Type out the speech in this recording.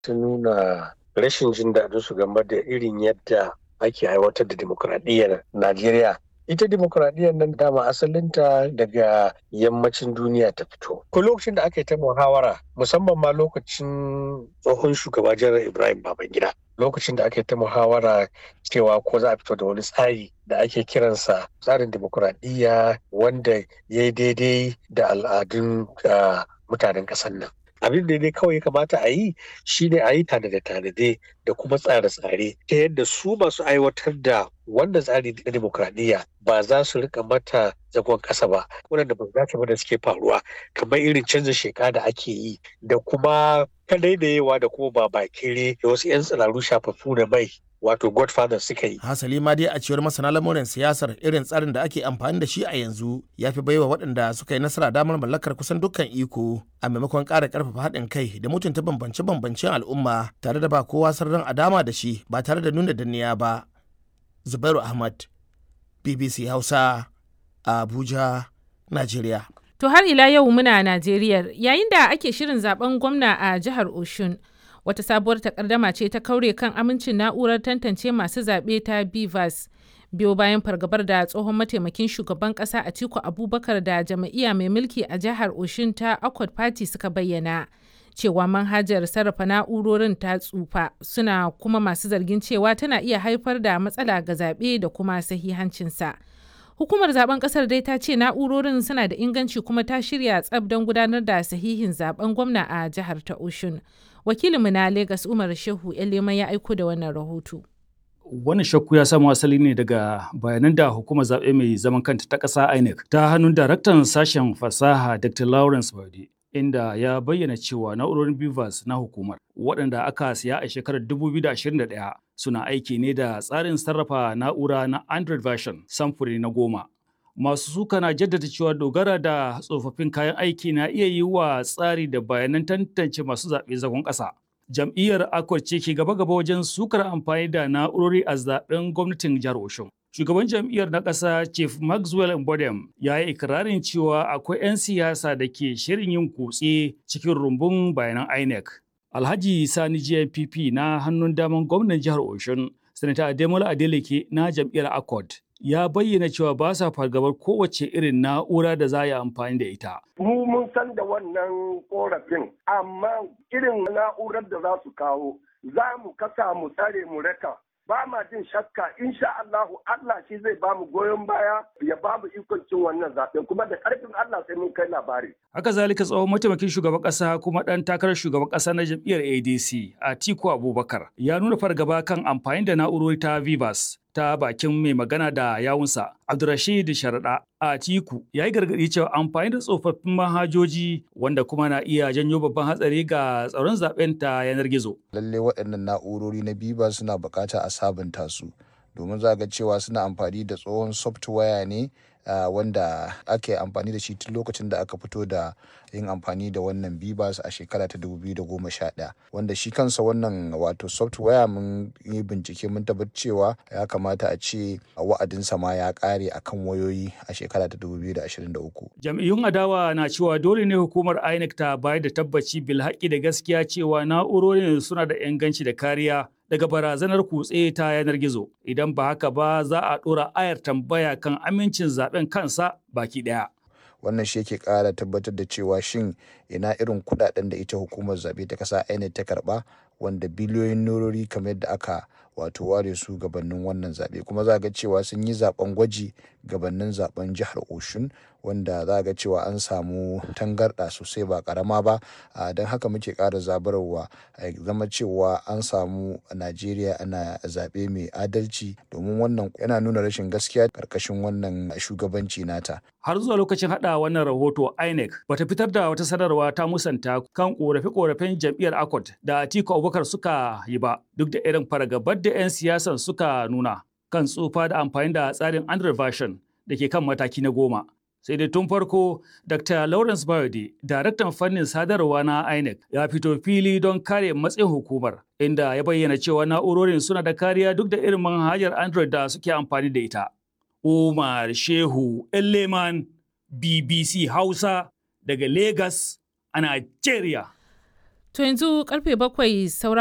sun nuna rashin jin daɗin su game da irin yadda ake aiwatar da dimokuraɗiyyar Najeriya. Ita dimokuraɗiyyar nan dama asalinta daga yammacin duniya ta fito. Ko lokacin da aka yi ta muhawara musamman ma lokacin tsohon shugaba janar Ibrahim Babangida. Lokacin da aka yi ta muhawara cewa ko za a fito da wani tsari da ake kiransa tsarin dimokuraɗiyya wanda ya yi daidai da al'adun mutanen ƙasar nan. abin da dai kawai kamata a yi shine a yi tanade-tanade da kuma tsare-tsare ta yadda su masu aiwatar da wannan tsari na demokradiyya ba za su rika mata zagon ƙasa ba waɗanda ba za ba da suke faruwa kamar irin canza sheka da ake yi da kuma kadaidayewa da kuma ba bakire da wasu 'yan tsiraru shafaffu da mai wato godfather suka yi. Hasali ma dai a cewar masana lamurin siyasar irin tsarin da ake amfani da shi a yanzu ya fi baiwa waɗanda suka yi nasara damar mallakar kusan dukkan iko a maimakon ƙara ƙarfafa haɗin kai da mutunta bambance-bambancen al'umma tare da ba kowa sirrin a dama da shi ba tare da nuna danniya ba. Zubairu Ahmad, BBC Hausa, Abuja, Najeriya. To har ila yau muna Najeriya yayin da ake shirin zaben gwamna a jihar Oshun. wata sabuwar takardama ce ta kaure kan amincin na'urar tantance masu zaɓe ta bivas biyo bayan fargabar da tsohon mataimakin shugaban ƙasa atiku abubakar da jam'iyya mai mulki a jihar oshin ta accord party suka bayyana cewa manhajar sarrafa na'urorin ta tsufa suna kuma masu zargin cewa tana iya haifar da matsala ga zaɓe da kuma sahihancinsa. Hukumar zaben kasar dai ta ce na'urorin suna da inganci kuma ta shirya tsab don gudanar da sahihin zaben gwamna a jihar ta Oshun. Wakilinmu na Legas Umar Shehu Eleman ya aiko da wannan rahoto. Wannan shakku ya samu asali ne daga bayanan da hukumar zaɓe mai zaman kanta ta ƙasa INEC ta hannun daraktan sashen fasaha Dr. Lawrence Bade. Inda ya bayyana cewa na'urorin Bivas na hukumar waɗanda aka siya a shekarar 2021 suna aiki ne da tsarin sarrafa na'ura na Android version samfuri na goma. Masu suka na jaddada cewa dogara da tsofaffin kayan aiki na iya yi wa tsari da bayanan tantance masu zaɓe zagon ƙasa. Jam'iyyar Accord ce ke gaba-gaba wajen sukar amfani da na'urori a zaɓen gwamnatin jihar Oshun. Shugaban jam'iyyar na ƙasa Chief Maxwell Mbodem ya yi ikirarin cewa akwai 'yan siyasa da ke shirin yin kutse cikin rumbun bayanan INEC. Alhaji Sani GNPP na hannun daman gwamnan jihar Oshun, Sanata Ademola Adeleke na jam'iyyar Accord ya bayyana cewa ba sa fargabar kowace irin na'ura da za a yi amfani da ita. Mu mun san da wannan korafin, amma irin na'urar da za su kawo za mu kasa mu tsare mu raka ba ma jin shakka insha Allahu Allah shi zai ba mu goyon baya ya ba mu ikon cin wannan zaɓen kuma da ƙarfin Allah sai mun kai labari. Haka zalika tsohon mataimakin shugaban ƙasa kuma ɗan takarar shugaban ƙasa na jam'iyyar ADC Atiku Abubakar ya nuna fargaba kan amfani da na'urori ta Vivas ta bakin mai magana da yawunsa Abdurrashid Sharaɗa Atiku ya yi gargaɗi cewa amfani da tsofaffin manhajoji wanda kuma na iya janyo babban hatsari ga tsaron zaben ta yanar gizo. Lalle waɗannan na'urori na Biba suna buƙata a sabunta su domin za ga cewa suna amfani da tsohon software ne Uh, wanda ake amfani da shi tun lokacin da aka fito da yin amfani da wannan bibas a shekara ta 2011 wanda shi kansa wannan wato software mun yi bincike mun tabbatar cewa ya kamata a ce wa'adinsa ma ya kare akan wayoyi a shekara ta 2023 jam'iyyun adawa na cewa dole ne hukumar inec ta bayar da tabbaci bil haƙi da gaskiya cewa na'urorin suna da inganci da kariya daga barazanar kutse ta yanar gizo idan ba haka ba za a ɗora ayar tambaya kan amincin zaben kansa baki ɗaya. wannan shi yake ƙara tabbatar da cewa shin ina irin kuɗaɗen da ita hukumar zaɓe ta ƙasa INEC ta karɓa wanda biliyoyin norori kamar yadda aka wato ware su gabanin wannan zaɓe kuma za ga cewa sun yi zaɓen gwaji gabanin zaɓen jihar oshun wanda za ga cewa an samu tangarɗa sosai ba ƙarama ba don haka muke ƙara zabarwa zama cewa an samu najeriya ana zaɓe mai adalci domin wannan yana nuna rashin gaskiya ƙarƙashin wannan shugabanci nata har zuwa lokacin hada wannan rahoto INEC bata fitar da wata sanarwa ta musanta kan korafe-korafen jam'iyyar ACOT da Atiku Abubakar suka yi ba duk da irin fargabar da 'yan siyasan suka nuna kan tsufa da amfani da tsarin Android version da ke kan mataki na goma. Sai dai tun farko, Dr. Lawrence Bayode, daraktan fannin sadarwa na INEC, ya fito fili don kare matsayin hukumar, inda ya bayyana cewa na'urorin suna da kariya duk da irin manhajar Android da suke amfani da ita. Umar Shehu Elleman BBC Hausa daga Lagos a Nigeria. To yanzu karfe bakwai saura